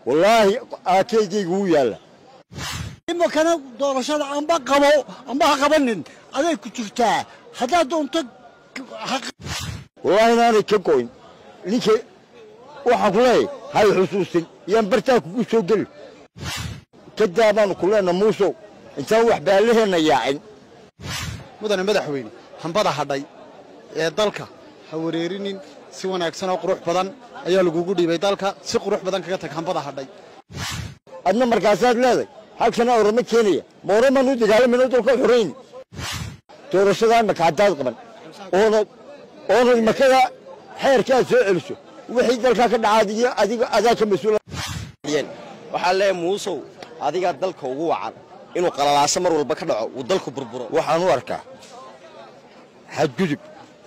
wallaahi aakeygayga wuu yaalla imakana doorashada amba qabo amba ha qabanin aday ku jirtaa haddaad doonto wallaahi inaanay ka go'in ninka waxaan ku leeyahay hay xusuusin yaan bartaa kugu soo geli kadaa baanu ku leenna muusow intaan wax baallaheenna yaacin mudane madaxweyne hambada hadhay ee dalka ha wareerinin si wanaagsan oo qurux badan ayaa lagugu dhiibay dalka si qurux badan kaga tag hambada hadhay adna markaasaad leeday halkana orama keenaya ma oramaan u dagaalamayno dalka xorayni doorashadaa imaka haddaad qaban oonad oonad imakada xeerka aad soo celiso wixii dalkaa ka dhacaad iyo adiga adaa ka mas-uula waxaa leeyahay muusow adigaa dalka ugu wacan inuu qalalaaso mar walba ka dhaco uu dalku burburo waxaan u arkaa xadgudub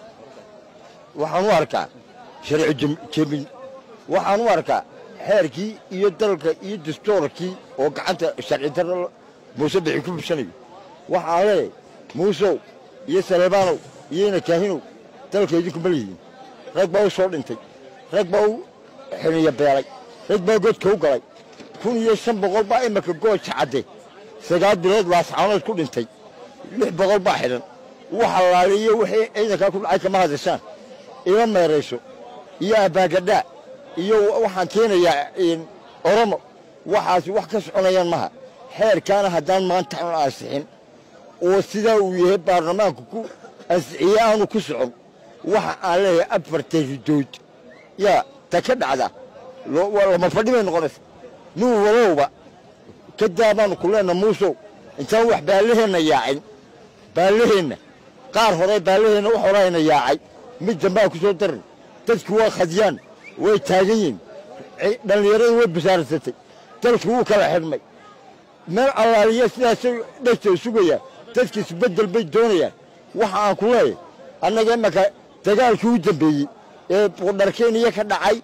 waxaan u arkaa sharci jebin waxaan u arkaa xeerkii iyo dalka iyo dastoorkii oo gacanta sharci darro muuse bixi ku bubsanayo waxaan leeyahay muusow iyo saleebaanow iyo ina kaahinow dalka idinkuma lihiin rag baa u soo dhintay rag baa u xiniya beelay rag baa godka u galay kun iyo shan boqol baa imaka gooja cadde sagaal bilood laascaanood ku dhintay lix boqol baa xidhan waxa laaliyo wixii ciidankaa ku dhacay kama hadashaan ima meerayso iyo abbaagadhaa iyo waxaan keenayaa oromo waxaasi wax ka soconayaan maha xeerkaana haddaan maanta aan ansixin oo sidaa uu yahay baarlamaanku ku ansixiye aanu ku socon waxa aan leeyahay afarta ridood yaa ta ka dhacda lama fadhi bay noqonaysa nin walowba kadaa baanu ku leenna muusow intaan wax baallaheenna yaacin baallaheenna qaar hore baallaheenna wax horayna yaacay mid dambaa ku soo daran dadku waa khadyaan way taagan yihin dhallinyaradu way basaaransatay dalkii wuu kala xidhmay meel allaaliya sidaasay dhegtay sugayaan dadki isbeddel bay doonayaan waxa aan ku leeyahay annaga imaka dagaalkii u dambeeyey ee buudharkeeniya ka dhacay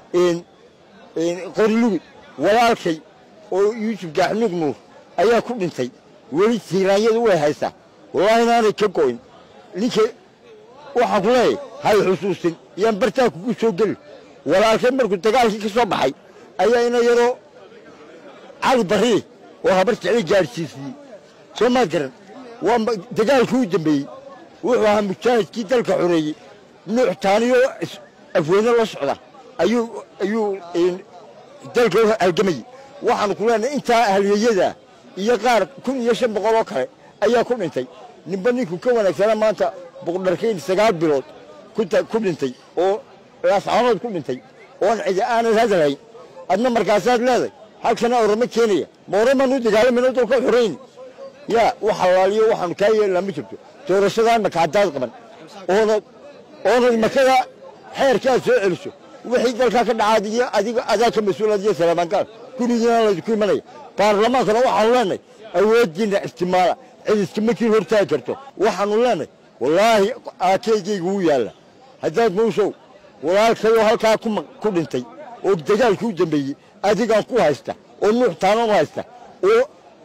qorilugud walaalkay oo yuusuf gaaxnuug nuur ayaa ku dhintay weli tiiraanyadu way haysaa wallaahi inaanay ka go'in ninka waxaan ku leeyahay hay xusuusin yaan bartaa kugu soo geli walaalkay markuu dagaalkii ka soo baxay ayaa ina yaroo cali barriye oo habar jeclay gaadhsiisiyey soo maad garan waa dagaalkii u dambeeyey wuxuu ahaa mujaahidkii dalka xoreeyey nuux taaniyoo afweyne la socda ayuu ayuu dalka u halgamayey waxaanu ku leenahay intaa ahliyeyada iyo qaar kun iyo shan boqol oo kale ayaa ku dhintay ninba ninkuu ka wanaagsana maanta buqdharkayn sagaal bilood ku dhintay oo laascaanood ku dhintay oon cidi aanad hadalhayn adna markaasaad leeday halkana orama keenaya ma oramaan u dagaalamayno dalka xorayni yaa wax halaaliyo waxaanu kaa yeelnaa ma jirto doorashadaa imaka haddaad qaban oonad oonad imakada xeerka aad soo celiso wixii dalkaa ka dhacaad iyo adiga adaa ka mas-uulaad iyo salaamankaal gurigiina laydinku imanaya baarlamaankana waxaanu leenahay awooddiinna istimaala cid iskama kiin hortaagi karto waxaanu leenahay wallaahi aakeygayga wuu yaalla haddaad muusow walaalkayoo halkaa ku dhintay oo dagaalkii u dambeeyey adigaan ku haysta oo nuux taanan u haysta oo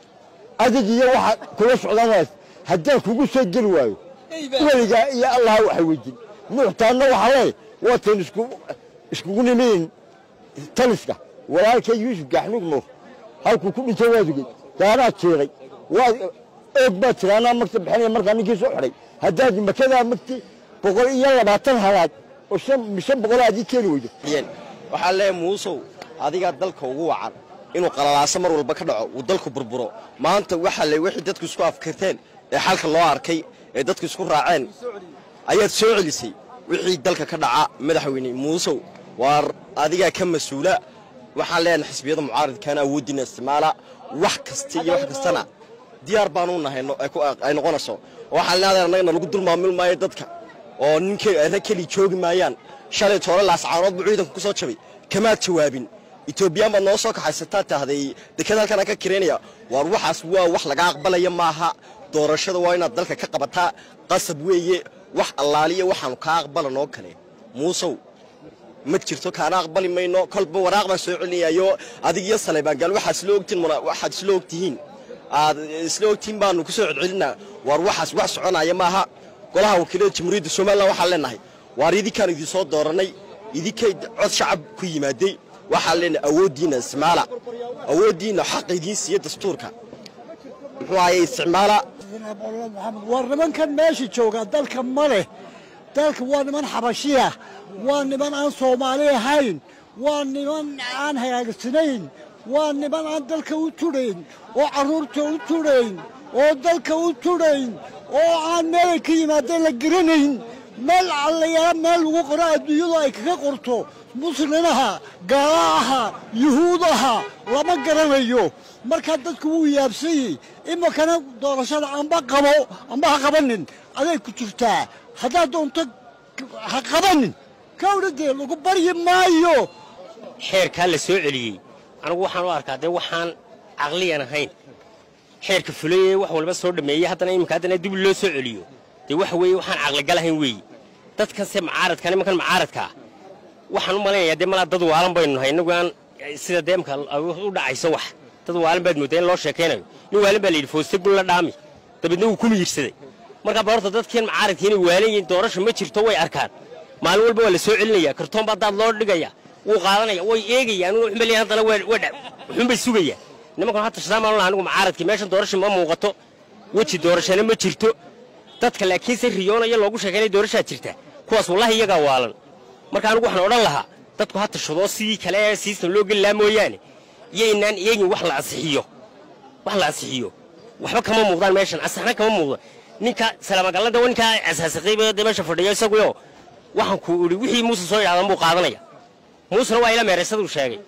adig iyo waxa kula socdaan u haysta haddaan kugu soo geli waayo weligaa iyo allaha waxay weydin nuux taanna waxaa leeyahay waatan iskugu nimayn taliska walaalkay yuusuf gaaxnuug nuur halkuu ku dhintay waad ogey daanaad jeeday waad oog baad tiri anaa magta bixinaya markaa ninkii soo xidhay haddaad makadaa magti boqol iyo labaatan halaad oo shan boqol aad ii keeni weydo waxaa leeyahay muusow adigaa dalka ugu wacan inuu qalalaaso mar walba ka dhaco uu dalku burburo maanta waxa le wixii dadku isku afkarteen ee xalka loo arkay ee dadku isku raaceen ayaad soo celisay wixii dalka ka dhaca madaxweyne muusow waar adigaa ka mas-uula waxaan leenahay xisbiyada mucaaridkaana awooddiina isticmaala wax kasta iyo wax kastana diyaar baanu nahay ay noqonayso waxaan leedahay annagana lagu dulmaamil maayo dadka oo ninka rag keli joogi maayaan shalay toole laascaanood buu ciidanku ku soo jabay kamaad jawaabin etoobiyaan baad noo soo kaxaysataa tahday deked halkan ka kiraynaya waar waxaas waa wax laga aqbalaya maaha doorashada waa inaad dalka ka qabataa qasab weeye wax allaaliya waxaanu kaa aqbalanoo kale muusow ma jirto kaana aqbali mayno kolba waraaq baan soo celinayayo adig iyo saleebaangaal waxaad isla ogtiin waxaad isla ogtihiin aad isla ogtihiin baanu ku soo celcelinaa waar waxaas wax soconaya maaha golaha wakiilada jamhuuriyadda somalilan waxaan leenahay waar idinkaan idinsoo doorannay idinkay cod shacab ku yimaadey waxaa leenahay awooddiinna isticmaala awooddiinna xaqa idiin siiya dastuurka muxuu ahaye isticmaala war nimankan meesha jooga dalka ma leh dalka waa niman xabashiya waa niman aan soomaali ahayn waa niman aan hagaagsanayn waa niman aan dalka u tudhayn oo carruurta u tudhayn oo dalka u tudhayn oo aan meelay ka yimaadeen la garanayn meel allayaala meel lagu qoro adduunyadu ay kaga qorto muslinaha gaalaha yuhuudaha lama garanayo markaa dadku wuu yaabsanyey iminkana doorashada amba qabo amba ha qabanin aday ku jirtaa haddaad doonto ha qabanin kawdhadee lagu baryi maayo xeerkaa la soo celiyey anigu waxaan u arkaa dee waxaan caqliyan ahayn xeerka fulayee wax walba soo dhammeeyey haddana iminka haddana dib loo soo celiyo dee waxa weeye waxaan caqligal ahayn weeye dadkanse macaaradka nimankan macaaradkaa waxaan u malaynayaa dee malaa dad waalan baynu nahay innagu aan sida dee imka u dhacayso wax dad waalan baad mooddaa in loo sheekaynayo nin waalan baa la yidhi fooste gun la dhaami dabeedna wuu ku miyirsaday markaa ba horta dadkiin macaaradka inay waalan yihiin doorasho ma jirto way arkaan maalin walba waa la soo celinaya kartoon baa daad loo dhigaya wuu qaadanaya way eegayaan wuxuu leeyahay haddana waa wuxuunbay sugayaan nimankan hadda shadaamaan laha anigu macaaradkii meeshan doorasho ma muuqato weji doorashana ma jirto dadka laakiinse riyoonaya loogu sheekaynaya doorashaa jirta kuwaas wallahi iyagaa waalan marka anigu waxaan odhan lahaa dadku ha tashadoo sidii kale ee siistan loo geli lahaa mooyaane iyaynaan eegin wax la ansixiyo wax la ansixiyo waxba kama muuqdaan meeshan ansaxna kama muuqdo ninka salaamagallada ninkaa asaasiqiiba dee meesha fadhiyo isaguyo waxaan ku idhi wixii muuse soo yidhahdan buu qaadanaya muusena waa ila meeraysaduu sheegay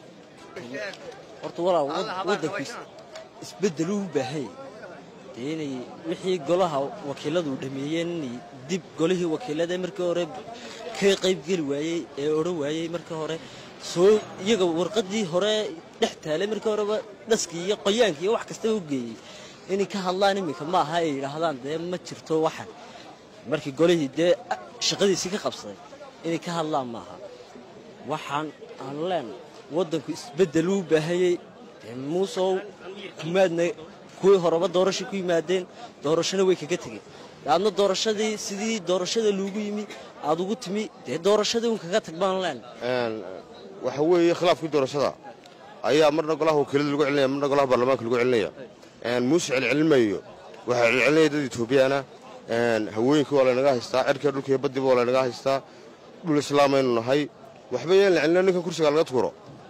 horta walaa waddankiis isbeddel uu baahanya dee inay wixii golaha wakiilladu dhameeyeen inay dib golihii wakiillada markii hore ka qaybgeli waayey ee odhan waayey markii hore soo iyaga warqaddii hore dhex taalay markii horeba dhaskii iyo qoyaankii iyo wax kastaba u geeyey inay ka hadlaan iminka ma aha ay yidhaahdaan dee ma jirto waxan markii golihii dee shaqadiisii ka qabsaday inay ka hadlaan maaha waxaan aan leenahay waddanku isbeddel uu baahayey dee muusow kumaadna kuwii horeba doorashay ku yimaadeen doorashona way kaga tegeen aadna doorashadii sidii doorashada loogu yimi aad ugu timi dee doorashadii un kaga tag baan leenahay waxa weeye khilaafkii doorashada ayaa marna golaha wakiilada lagu celinaya marna golaha baarlamaanka lagu celinaya muuse celcelinmayo waxaa celcelinaya dad etoobiyaana hawooyinkii waa laynaga haystaa cirkiiyo dhulkiiyo baddiba waa laynaga haystaa dhul islaamaynu nahay waxba yeen la celina ninkan kursiga laga tuuro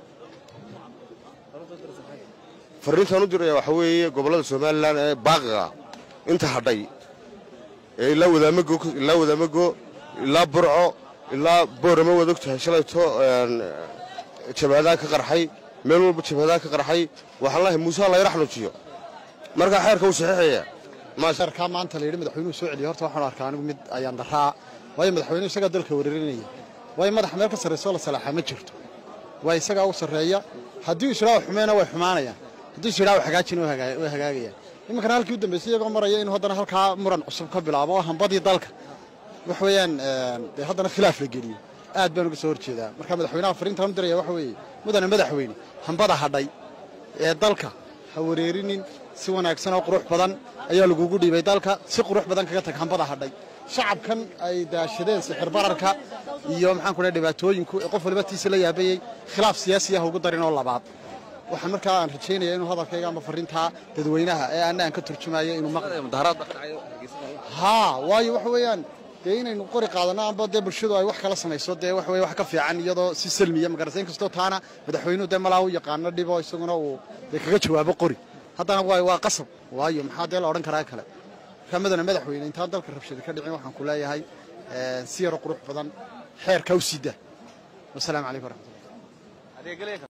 farriintaan u diraya waxaa weeye gobollada somalilan ee baaqiga inta hadhay ee ilaa wadaamago ilaa wadaamago ilaa burco ilaa boorama waad og tahay shalayto jabhadaha ka qarxay meel walba jabhadaha ka qarxay waxaan lahay muuse layra xanuujiyo markaa xeerka uu saxiixaya sharkaa maanta la yidhi madaxweynuhu soo celiyo horta waxaan arkaa anigu mid ayaan daraa waayo madaxweynuhu isagaa dalka weerarinaya waayo madaxa meel ka sarraysoo la salaaxaa ma jirto waa isagaa u sarreeya haddii uu isdhaa xumeena way xumaanayaan haddii is yidhaa hagaajina way hagaagayaan iminkana halkii u dambaysay iyagoo maraya inuu haddana halkaa muran cusub ka bilaabo oo hambadii dalka wax weeyaan dee haddana khilaaf la geliyo aad baan uga soo horjeedaa marka madaxweynaha fariintaan u diraya waxa weeye mudane madaxweyne hambada hadhay ee dalka ha wareerinin si wanaagsan oo qurux badan ayaa lagugu dhiibay dalka si qurux badan kaga tag hambada hadhay shacabkan ay daashadeen sixir bararka iyo maxaan ku dhahay dhibaatooyinku ee qof waliba tiisa la yaabayey khilaaf siyaasi ah ugu darin oo labaad waxaan markaa aan rajaynaya inuu hadalkayga ama fariintaa dadweynaha ee aanna aan ka turjumayo inuu haa waayo waxa weeyaan dee inaynu qori qaadanno amba dee bulshadu ay wax kala samayso dee wax weye wax ka fiican iyadoo si salmiya magarasa in kastoo taana madaxweynuhu dee malaa u yaqaano dhibo isaguna uu dee kaga jawaabo qori haddana waay waa qasab waayo maxaa dee la odhan karaa kale markaa madana madaxweyne intaan dalka rabshada ka dhicin waxaan ku leeyahay si yaro qurux badan xeerka u sida wasalaamu calaykum waraxmatullah